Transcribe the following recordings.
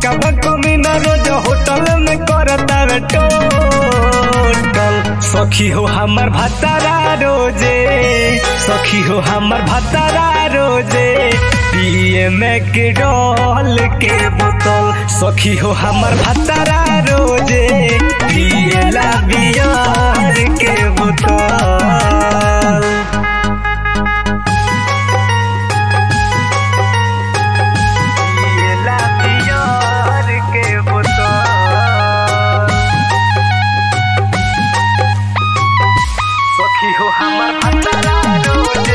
पक्का बको मीना रोज होटल में करता वे टोटल सखी हो हमर भतारा रोजे सखी हो हमर भतारा रोजे पिए में के डॉल के बोतल सखी हो हमर भतारा रोजे पिए ला बियार के बोतल पिए ला बियार के बोतल सखी हो हमर भतारा रोजे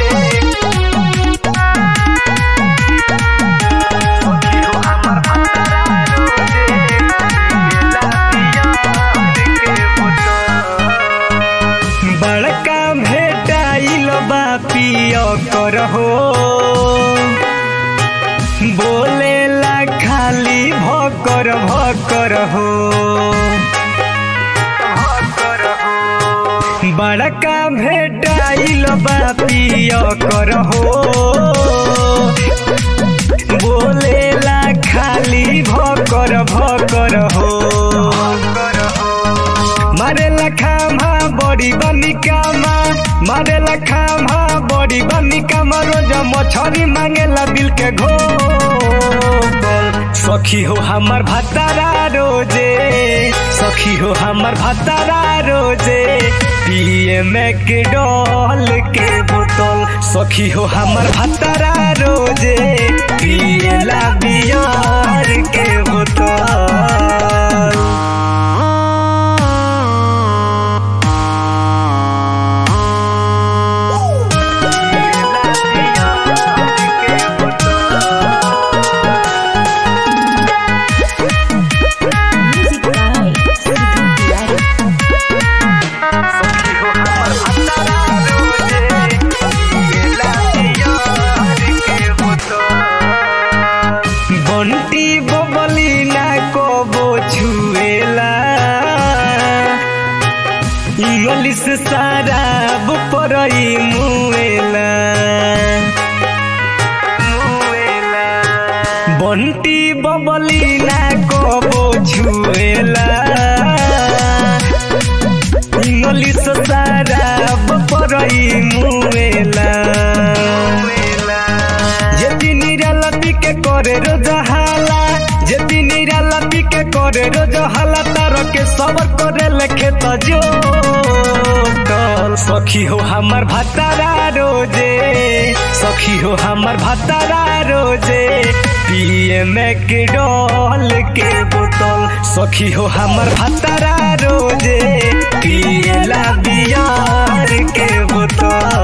सखी हो हमर भतारा रोजे पिएला बियार के बोतल बड़का भेटाइल बा पिय करहो बोलेला खाली भकर भकर हो बड़का भेटाइल बा पिय करहो बोलेला खाली भकर भकर हो मारेला खामा बड़ी बनी कामा मारेला खामा बड़ी बनी कामा रोज मछरी मांगेला बिल के घोल सखी हो हमर भतारा रोजे सखी हो हमर भतारा रोजे पिए में के डॉल के बोतल सखी हो हमर भतारा रोजे पिएला बियार के बोतल Music by Sidhu Tiwari. Bunty बबली ना कबो छुएला इंग्लिश शराब परई मुएला बंटी बबली ना कबो छुएला इंग्लिश शराब परई मुएला যেদি নিরালাপি কে করে রোজ হালা যেদি নিরালাপি কে করে রোজ হালা তারকে সবর করে লেখে তো জোটল সখী हो हमर भतारा रोजे सखी हो हमर भतारा रोजे पिए में के डॉल के बोतल सखी हो हमर भतारा रोजे पिए ला बियार के बोतल